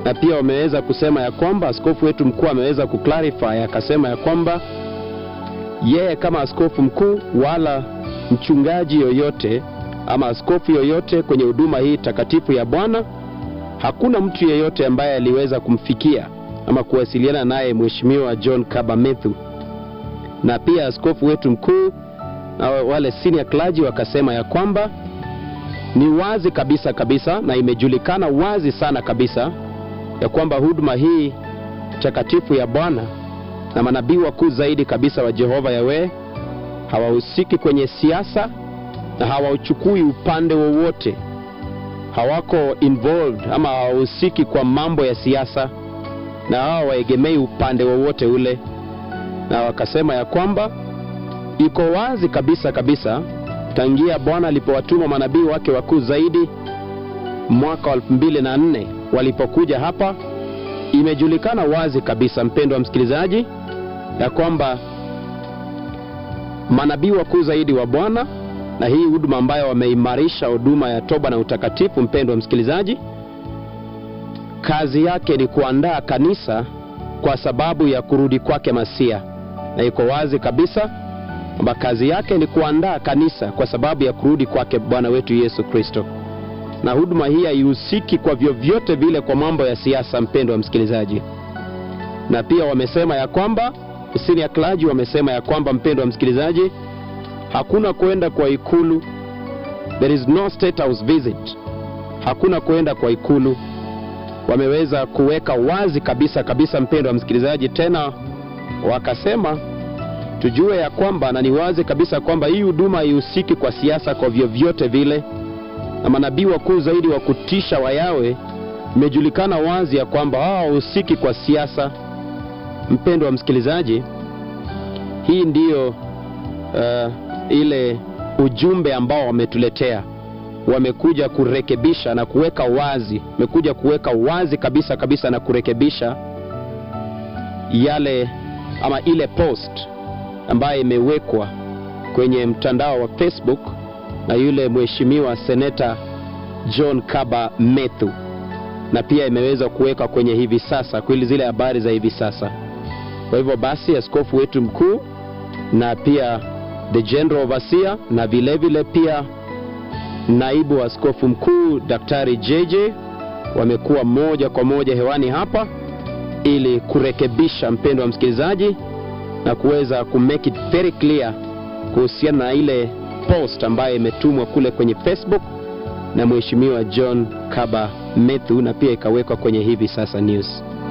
na pia wameweza kusema ya kwamba askofu wetu mkuu ameweza kuclarify akasema ya kwamba yeye kama askofu mkuu wala mchungaji yoyote ama askofu yoyote kwenye huduma hii takatifu ya Bwana, hakuna mtu yeyote ambaye aliweza kumfikia ama kuwasiliana naye Mheshimiwa John Kaba Methu. Na pia askofu wetu mkuu na wale senior clergy wakasema ya kwamba ni wazi kabisa kabisa na imejulikana wazi sana kabisa ya kwamba huduma hii takatifu ya Bwana na manabii wakuu zaidi kabisa wa Jehova Yawe hawahusiki kwenye siasa na hawauchukui upande wowote, hawako involved ama hawahusiki kwa mambo ya siasa na hawaegemei upande wowote ule, na wakasema ya kwamba iko wazi kabisa kabisa tangia Bwana alipowatuma manabii wake wakuu zaidi mwaka wa 2004 walipokuja hapa, imejulikana wazi kabisa, mpendwa msikilizaji, ya kwamba manabii wakuu zaidi wa Bwana na hii huduma ambayo wameimarisha huduma ya toba na utakatifu, mpendwa msikilizaji, kazi yake ni kuandaa kanisa kwa sababu ya kurudi kwake Masia, na iko wazi kabisa kwamba kazi yake ni kuandaa kanisa kwa sababu ya kurudi kwake Bwana wetu Yesu Kristo, na huduma hii haihusiki kwa vyovyote vile kwa mambo ya siasa, mpendwa msikilizaji. Na pia wamesema ya kwamba senior clergy wamesema ya kwamba, mpendwa msikilizaji, hakuna kwenda kwa ikulu, there is no state house visit, hakuna kwenda kwa ikulu. Wameweza kuweka wazi kabisa kabisa, mpendwa msikilizaji, tena wakasema tujue ya kwamba na ni wazi kabisa kwamba hii huduma haihusiki kwa siasa kwa vyovyote vile, na manabii wakuu zaidi wa kutisha wa Yawe imejulikana wazi ya kwamba hao hawahusiki kwa siasa. Mpendwa msikilizaji, hii ndiyo uh, ile ujumbe ambao wametuletea. Wamekuja kurekebisha na kuweka wazi, wamekuja kuweka wazi kabisa kabisa na kurekebisha yale ama ile post ambayo imewekwa kwenye mtandao wa Facebook na yule mheshimiwa seneta John Kaba Methu, na pia imeweza kuwekwa kwenye hivi sasa kweli zile habari za hivi sasa. Kwa hivyo basi, askofu wetu mkuu na pia the general overseer na vile vile pia naibu askofu mkuu Daktari JJ wamekuwa moja kwa moja hewani hapa ili kurekebisha, mpendo wa msikilizaji, na kuweza ku make it very clear kuhusiana na ile post ambayo imetumwa kule kwenye Facebook na mheshimiwa John Kaba Methu na pia ikawekwa kwenye hivi sasa news.